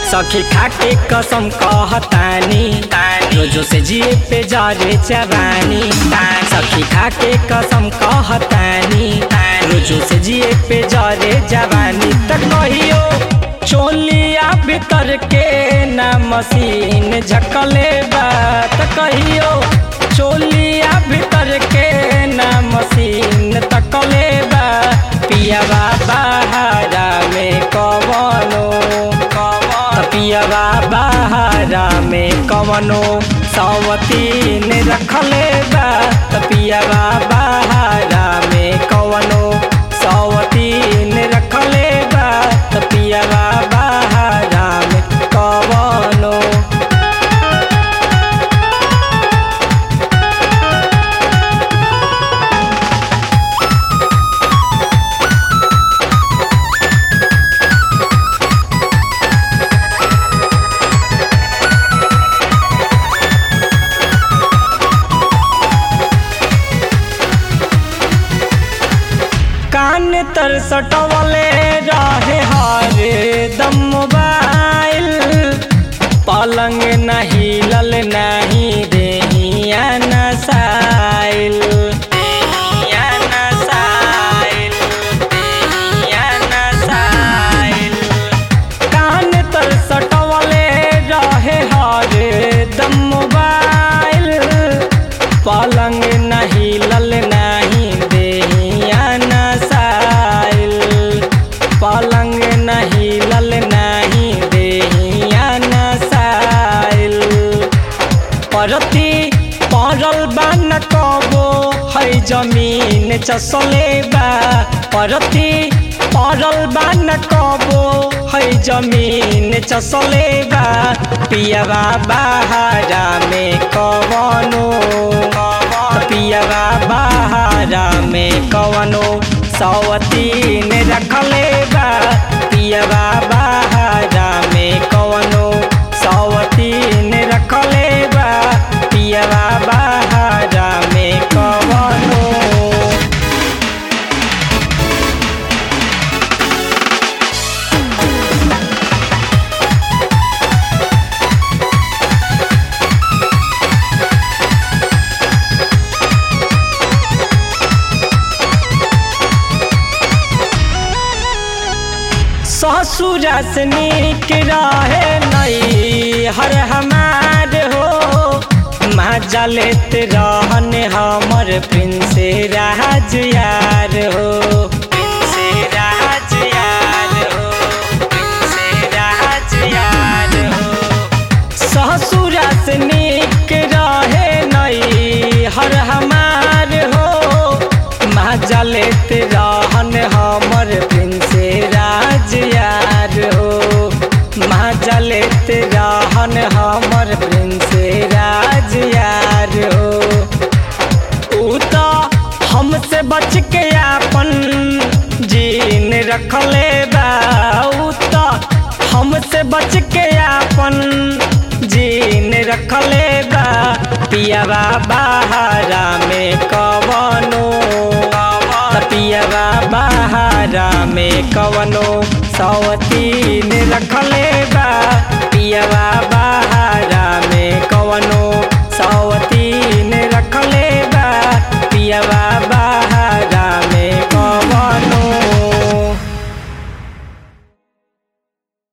सखी खाके कसम कहतानी रोजो से जिए पे जरे जवानी सखी खाके कसम कहतानी रोजो से जिए पे जरे जवानी त कहियो चोलिया भीतर के ना मशीन झकले बा त कहियो चोलिया भीतर के ना मशीन तकले बा पियावा बहारा में कवनो त पियावा बहारा में कवनो सवतीन रखले बा त पियावा बहारा में कवनो सवतीन रखले बा त पियावा बहारा में कवनो कान तर सटवले रहे हरे दम मोबाइल पलंग नहीं लल नहीं देहिया नसाइल देहिया नसाइल देहिया नसाइल कान तर सटवले रहे हरे दम मोबाइल पलंग नहीं लल नहीं देहिया नसाइल पलंग नहीं लल नहीं देहिया नसाइल परती पड़ल बा न कबो है जमीन चसले बा परती पड़ल बा न कबो है जमीन चसले बा पियावा बहारा में कवनो पियावा बहारा में कवनो सवतीन रखले बा पियावा बहारा में कवनो सवतीन रखले बा पियावा बहारा में कवनो ससुरा से निक रहे नई हर हमार हो मजा लेत रहन हमर प्रिंस राज यार हो प्रिंस राज यार हो प्रिंस राज यार हो ससुरा से निक रहे नई हर हमार हो मजा लेत रहन हमर प्रिंस राज यार हो मजा लेत रहन हमर प्रिंस राज यार हो ऊ तो हमसे बच के आपन जीन रखले बा ऊ तो हमसे बच के आपन जीन रखले बा पियावा बहारा में कवनो त पियावा बहारा में कवनो सवतीन रखले बा पियावा बहारा में कवनो सव